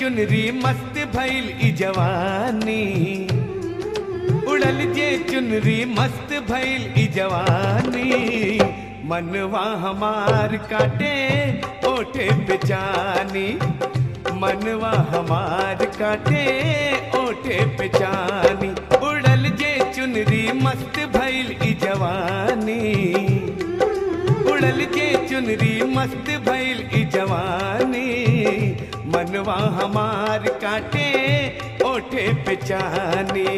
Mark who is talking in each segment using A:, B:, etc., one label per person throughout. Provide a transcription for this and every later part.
A: चुनरी मस्त भइल ई जवानी उड़ल जे चुनरी मस्त भइल ई जवानी मनवा हमार काटे ओठे बेचानी मनवा हमार काटे ओठे बेचानी उड़ल जे चुनरी मस्त भइल ई जवानी उड़ल जे चुनरी मस्त भइल ई जवानी मनवा हमार काटे ओठे बेचानी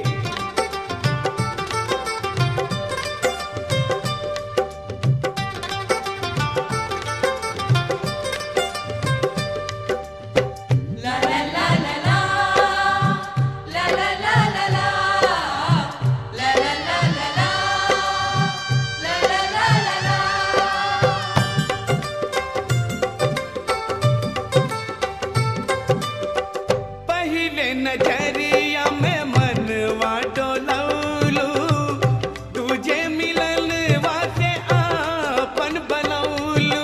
A: पहिले नजरिया में मनवा डोलौलू तुझे मिलन वासे आपन बनौलू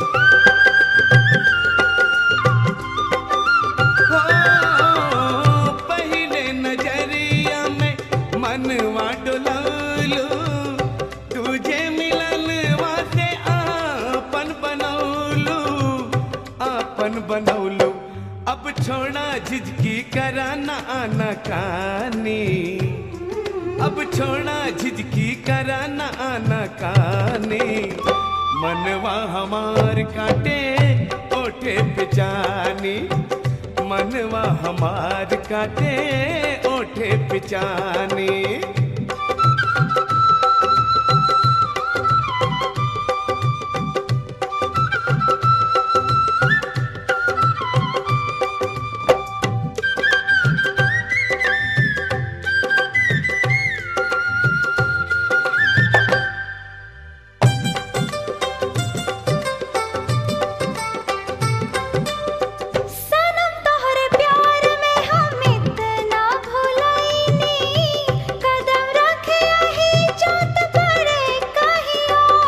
A: हो पहिले नजरिया में मनवा डोलौलू तुझे मिलन वासे आपन बनौलू आपन बनौलू अब छोड़ा झिझकी कराना आना कानी अब छोड़ा झिझकी कराना आना कानी मनवा हमार काटे ओठे पिचानी मनवा हमार काटे ओठे पिचानी
B: सनम तोहरे प्यार में हम इतना भुलाइनी कदम रखे यही चोट पड़े कहीं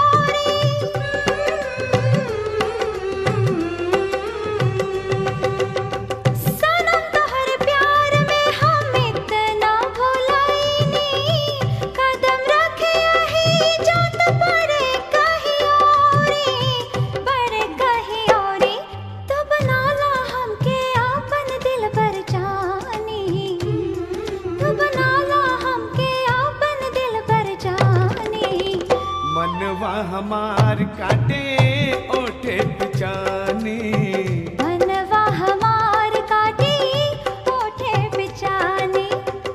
B: और सनम तोहरे प्यार में हम इतना भुलाइनी कदम रखे यही चोट पड़े कहीं और बड़े कहीं और तो बना ला हमके आपन दिल पर जानी तो बना ला हमके आपन दिल पर जानी
A: मनवा हमार काटे ओठे पिचानी
B: मनवा हमार काटी ओठे बिचानी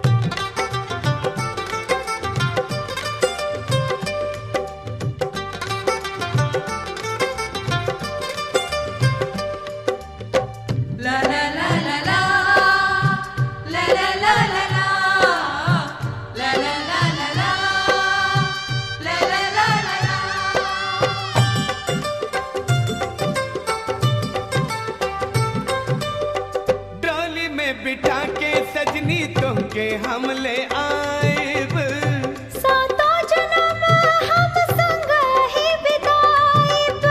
A: डोली में बिठा के सजनी तुमके हम ले आएब
B: सातों जन्म हम संग ही बिताएब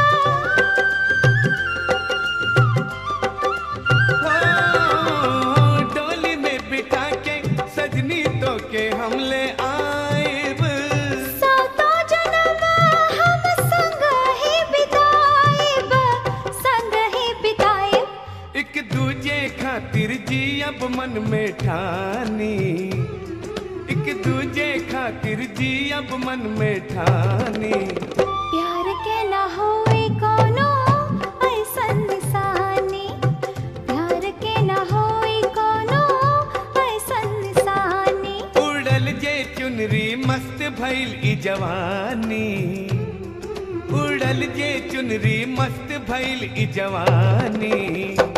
A: हो, डोली में बिठा के सजनी तो के हम ले आएब
B: सातों जन्म हम संग ही बिताएब संग ही बिताएब
A: एक दूजे खातिर जी अब मन में ठानी एक दूजे खातिर जी अब मन में ठानी
B: प्यार के ना होए कोनो ऐसन निशानी प्यार के ना होए कोनो ऐसन निशानी
A: उड़ल जे चुनरी मस्त भइल ई जवानी उड़ल जे चुनरी मस्त भइल ई जवानी